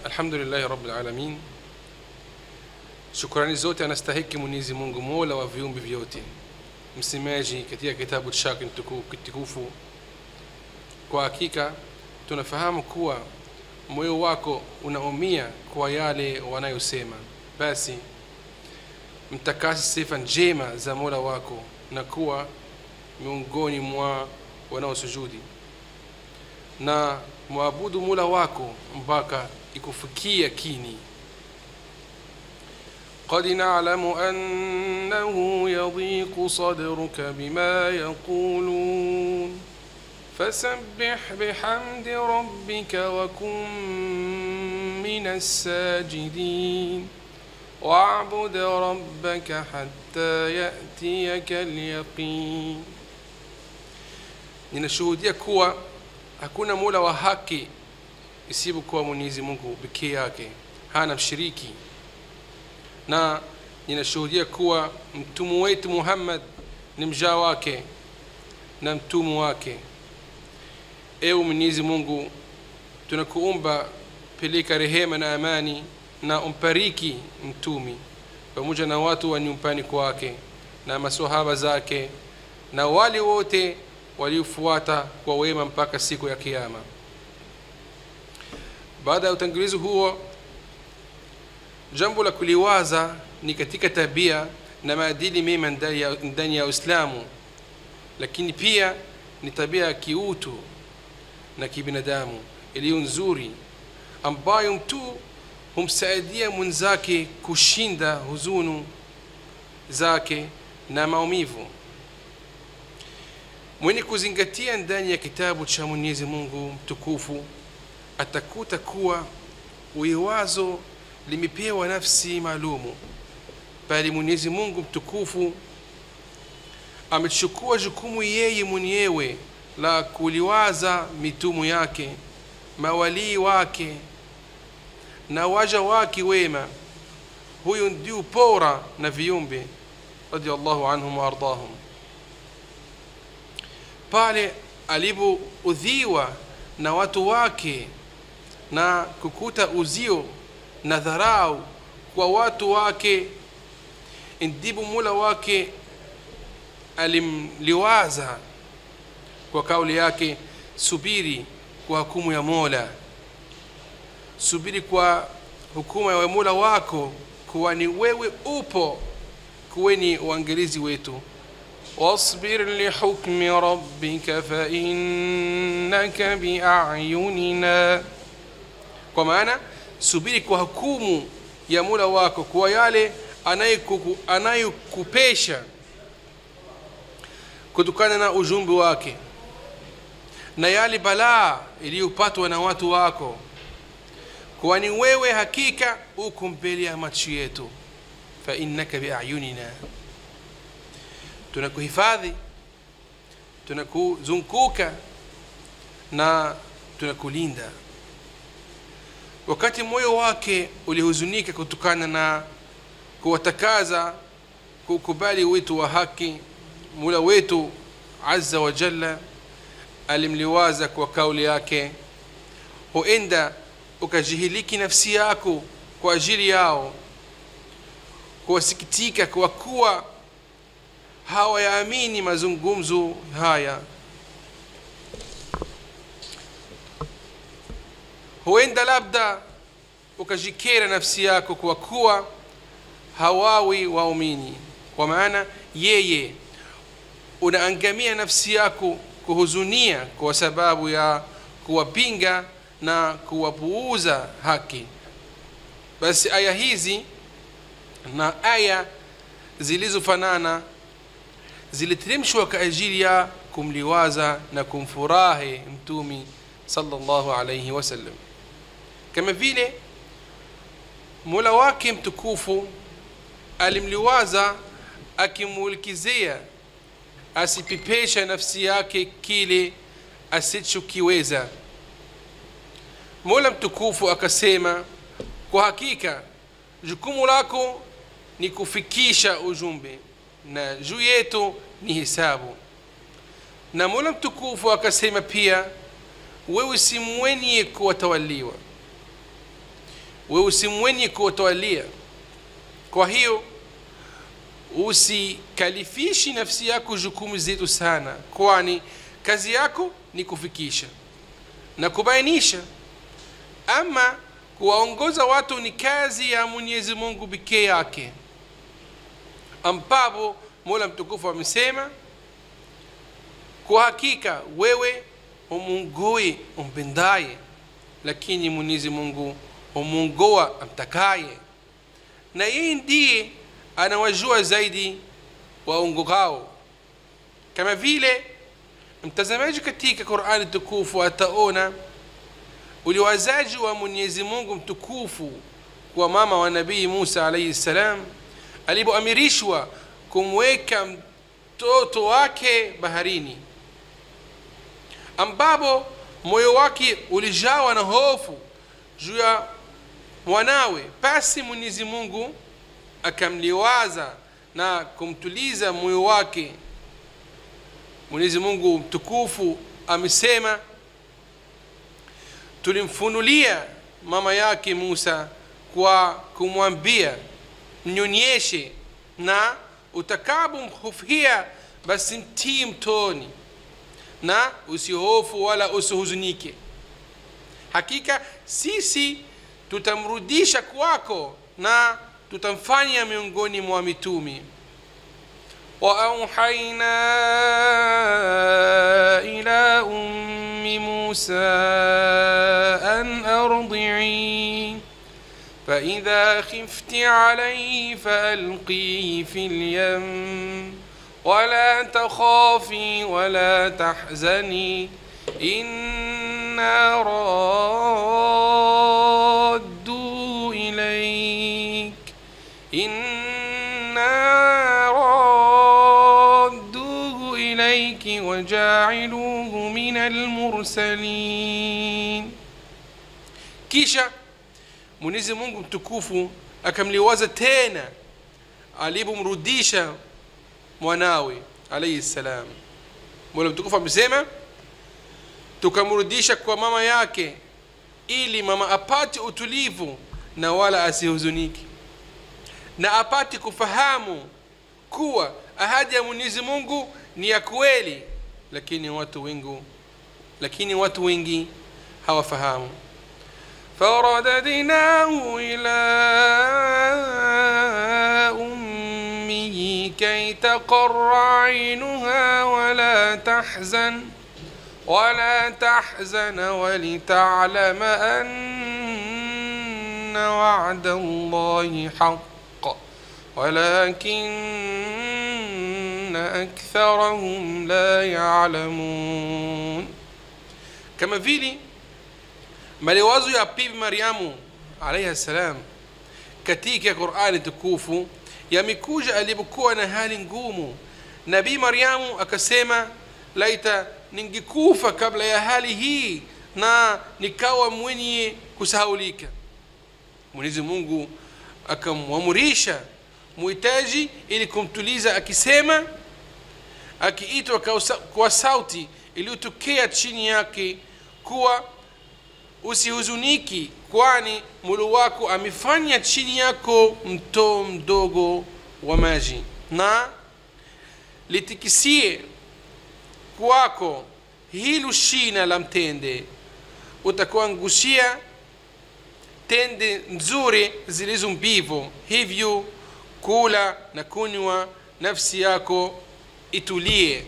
alhamdulillahi rabbil alamin shukrani zote anastahiki mwenyezi mungu mola wa viumbe vyote msemaji katika kitabu chake mtuku- kitukufu kwa hakika tunafahamu kuwa moyo wako unaumia kwa yale wanayosema basi mtakasi sifa njema za mola wako na kuwa miongoni mwa wanaosujudi na mwabudu mola wako mpaka ikufikia kini قد نعلم أنه يضيق صدرك بما يقولون فسبح بحمد ربك وكن من الساجدين واعبد ربك حتى يأتيك اليقين ninashuhudia kuwa hakuna mola wa haki isipokuwa mwenyezi mungu pekee yake hana mshiriki na ninashuhudia kuwa mtumu wetu muhammad ni mjaa wake na mtumu wake ewe mwenyezi mungu tunakuomba peleka rehema na amani na umpariki mtumi pamoja na watu wa nyumbani kwake na masahaba zake na wale wote waliofuata kwa wema mpaka siku ya kiama baada ya utangulizi huo jambo la kuliwaza ni katika tabia na maadili mema ndani ya- ndani ya uislamu lakini pia ni tabia ya kiutu na kibinadamu iliyo nzuri ambayo mtu humsaidia mwenzake kushinda huzunu zake na maumivu mwenye kuzingatia ndani ya kitabu cha mwenyezi mungu mtukufu atakuta kuwa uiwazo limepewa nafsi maalumu bali mwenyezi mungu mtukufu amechukua jukumu yeye mwenyewe la kuliwaza mitumu yake mawalii wake na waja wake wema huyu ndio bora na viumbe radiallahu anhum waardahum pale alipoudhiwa na watu wake na kukuta uzio na dharau kwa watu wake ndipo mula wake alimliwaza kwa kauli yake subiri kwa hukumu ya mola subiri kwa hukuma ya mola wako kuwa ni wewe upo kuweni uangalizi wetu واصبر لحكم ربك فإنك بأعيننا kwa maana subiri kwa hukumu ya mola wako kwa yale anayekuku- anayokupesha kutokana na ujumbe wake na yale balaa iliyopatwa na watu wako kwani wewe hakika uko mbele ya macho yetu fainnaka biayunina tunakuhifadhi tunakuzunguka na tunakulinda wakati moyo wake ulihuzunika kutokana na kuwatakaza kukubali wito wa haki mula wetu azza wa jalla alimliwaza kwa kauli yake huenda ukajihiliki nafsi yako kwa ajili yao kuwasikitika kwa kuwa hawayaamini mazungumzo haya huenda labda ukajikera nafsi yako kwa kuwa hawawi waumini kwa maana yeye unaangamia nafsi yako kuhuzunia kwa sababu ya kuwapinga na kuwapuuza haki basi aya hizi na aya zilizofanana ziliteremshwa kwa ajili ya kumliwaza na kumfurahi mtumi sallallahu alayhi wasallam kama vile mola wake mtukufu alimliwaza akimulikizia asipepesha nafsi yake kile asichokiweza mola mtukufu akasema kwa hakika jukumu lako ni kufikisha ujumbe na juu yetu ni hisabu na mola mtukufu akasema pia wewe si mwenye kuwatawaliwa wewe si mwenye kuwatawalia kwa hiyo usikalifishi nafsi yako jukumu zetu sana kwani kazi yako ni kufikisha na kubainisha ama kuwaongoza watu ni kazi ya mwenyezi mungu pekee yake ambapo mola mtukufu amesema kwa hakika wewe umungui umpendaye lakini mwenyezi mungu humungoa amtakaye na yeye ndiye anawajua zaidi waongokao kama vile mtazamaji katika qurani tukufu ataona uliwazaji wa mwenyezi mungu mtukufu kwa mama wa nabii musa alaihi ssalam alipoamirishwa kumweka mtoto wake baharini ambapo moyo wake ulijawa na hofu juu ya mwanawe basi mwenyezi mungu akamliwaza na kumtuliza moyo wake mwenyezi mungu mtukufu amesema tulimfunulia mama yake musa kwa kumwambia mnyonyeshe na utakapomhofia basi mtii mtoni na usihofu wala usihuzunike hakika sisi tutamrudisha kwako na tutamfanya miongoni mwa mitumi واوحينا الى ام موسى ان ارضعيه فاذا خفت عليه فالقيه في اليم ولا تخافي ولا تحزني انا رادوا اليك إنا رادوه إليك وجاعلوه من المرسلين kisha mwenyezi mungu mtukufu akamliwaza tena alipomrudisha mwanawe alaihi ssalam mola mtukufu amesema tukamrudisha kwa mama yake ili mama apate utulivu na wala asihuzunike na apate kufahamu kuwa ahadi ya mwenyezi mungu ni ya kweli lakini watu wengi lakini watu wengi hawafahamu فرددناه إلى أمه كي تقر عينها ولا تحزن ولا تحزن ولتعلم أن وعد الله حق ولكن أكثرهم لا يعلمون كما vile maliwazo ya bibi mariamu alaihi salam katika qurani tukufu yamekuja alipokuwa na hali ngumu nabii mariamu akasema laita ningekufa kabla ya hali hii na nikawa mwenye kusahaulika mwenyezi mungu akamwamurisha muhitaji ili kumtuliza akisema akiitwa kwa sauti iliyotokea chini yake kuwa usihuzuniki kwani mulu wako amefanya chini yako mto mdogo wa maji na litikisie kwako hilo shina la mtende utakuangushia tende nzuri zilizo mbivu hivyo kula na kunywa nafsi yako itulie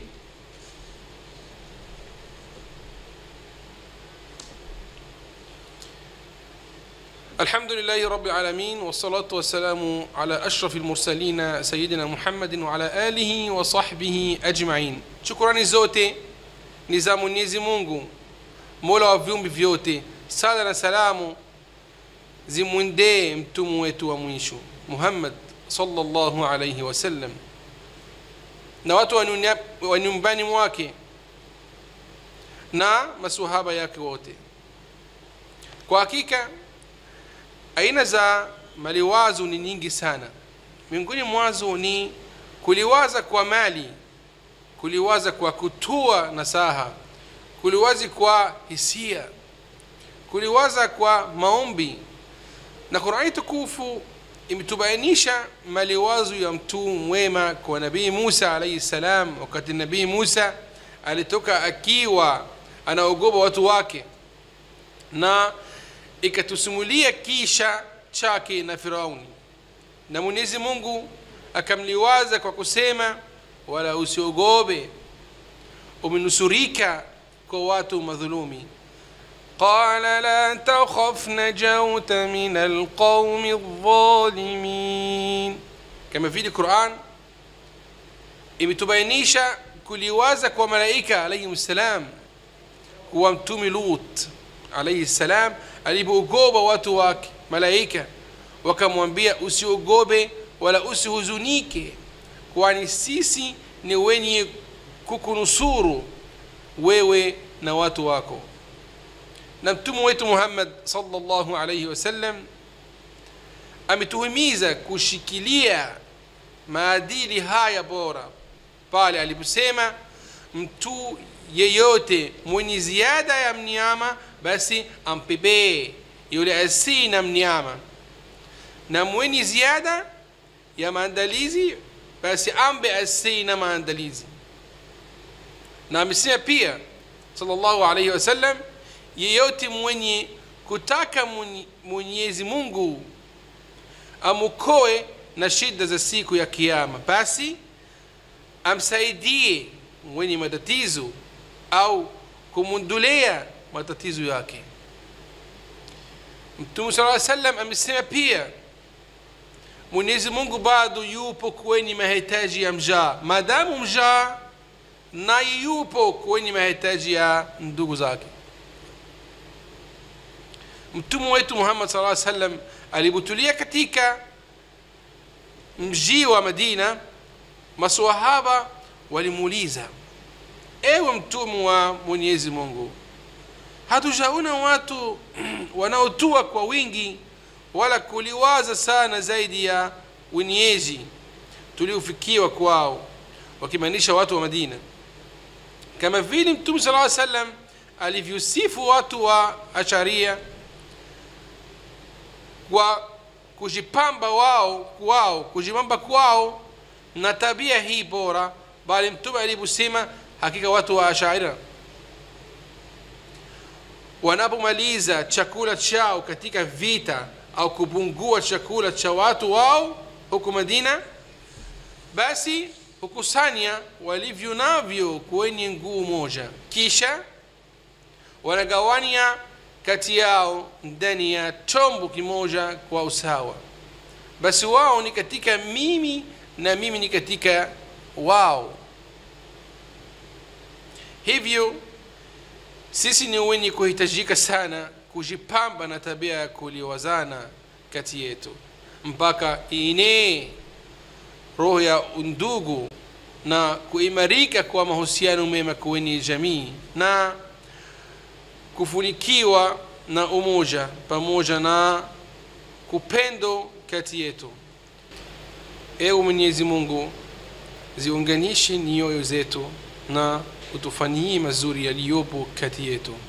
الحمد لله رب العالمين والصلاة والسلام على أشرف المرسلين سيدنا محمد وعلى آله وصحبه أجمعين شكرا zote ni za Mwenyezi Mungu Mola wa viumbe vyote sala na salamu zimwendee mtume wetu wa mwisho Muhammad sallallahu alayhi wasallam na watu wa nyumbani mwake na masuhaba yake wote kwa hakika aina za maliwazo ni nyingi sana miongoni mwazo ni kuliwaza kwa mali kuliwaza kwa kutoa nasaha kuliwazi kwa hisia kuliwaza kwa maombi na qurani tukufu imetubainisha maliwazo ya mtume mwema kwa nabii musa alaihi salam wakati nabii musa alitoka akiwa anaogopa watu wake na ikatusimulia kisha chake na firauni na mwenyezi mungu akamliwaza kwa kusema wala usiogope umenusurika kwa watu madhulumi قال لا تخف نجوت من القوم الظالمين كما في القرآن imetubainisha kuliwaza kwa malaika alaihim ssalam kuwa mtume lut alaihi ssalam alipoogopa watu wake malaika wakamwambia usiogope wala usihuzunike kwani sisi ni wenye kukunusuru wewe na watu wako na mtume wetu muhammad salllahu alaihi wasallam ametuhimiza kushikilia maadili haya bora pale aliposema mtu yeyote mwenye ziada ya mnyama basi ampebee yule asii na mnyama na mwenye ziada ya maandalizi basi ambe asii na maandalizi na amesema pia sallallahu alaihi wasallam yeyote mwenye kutaka mwenyezi mungu amukoe na shida za siku ya kiama basi amsaidie mwenye matatizo au kumundulea matatizo yake mtume saa salam amesema pia mwenyezi mungu bado yupo kwenye mahitaji ya mjaa maadamu mjaa naye yupo kwenye mahitaji ya ndugu zake mtume wetu muhammad saa salam alipotulia katika mji wa madina maswahaba walimuuliza ewe mtume wa mwenyezi mungu hatujaona watu wanaotua kwa wingi wala kuliwaza sana zaidi ya wenyeji tuliofikiwa kwao wakimaanisha watu wa madina kama vile mtume sala salam alivyosifu watu wa asharia kwa kujipamba wao kwao kujipamba kwao na tabia hii bora bali mtume aliposema hakika watu wa ashaira wanapomaliza chakula chao katika vita au kupungua chakula cha watu wao huku madina basi hukusanya walivyo navyo kwenye nguu moja kisha wanagawanya kati yao ndani ya chombo kimoja kwa usawa basi wao ni katika mimi na mimi ni katika wao hivyo sisi ni wenye kuhitajika sana kujipamba na tabia ya kuliwazana kati yetu mpaka inee roho ya undugu na kuimarika kwa mahusiano mema kwenye jamii na kufunikiwa na umoja pamoja na kupendo kati yetu ewe mwenyezi mungu ziunganishe nyoyo zetu na utufanyie mazuri yaliyopo kati yetu